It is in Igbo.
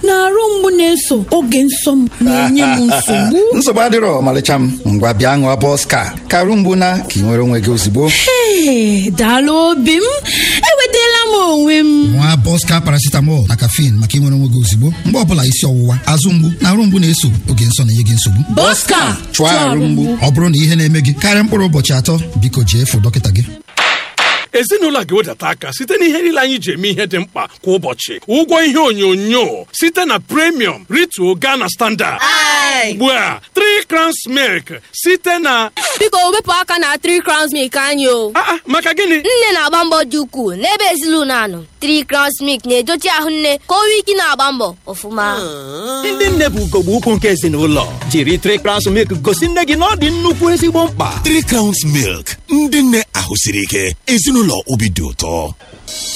na arụ mgbu na-eso oge nsọ m na-enye m nsogbu nsogbu adịrọ ọmalịcha m ngwa bịa ṅụọ bọska ka arụ mgbu na ka ị nwere onwe gị ozugbo Ee, daalụ obi m enwetala m onwe m nwa bọska paracetamol na caffeine maka ịnwere onwe gị ozugbo mgbe ọbụla isi ọwụwa azụ mgbu na arụ mgbu na-eso oge nsọ na-enye gị nsogbu Bọska chụọ arụ mgbu ọ bụrụ na ihe na-eme gị karịa mkpụrụ ụbọchị atọ biko jee fụ dọkịta gị ezinụlọ a ga-ewedata aka site na ihe niile anyị ji eme ihe dị mkpa kwa ụbọchị ụgwọ ihe onyonyo site na premium rituo Ghana standard ugbu a 3 crowns milk site na biko wepụ aka na 3 crowns milk anyị o Ah, ah, maka gịnị nne na-agba mbọ dị ukwuu n'ebe ezinụlọ anọ 3 crowns milk na-edochi ahụ nne ka o nwee ike na-agba mbọ ọfụma ndị nne bụ ugogbe ukwu nke ezinụlọ jiri trikrans milk gosi nne gị na ọ dị nnukwu ezigbo mkpa Three Crowns Milk ndị nne ahụ siri ike ezinụlọ obi dị ụtọ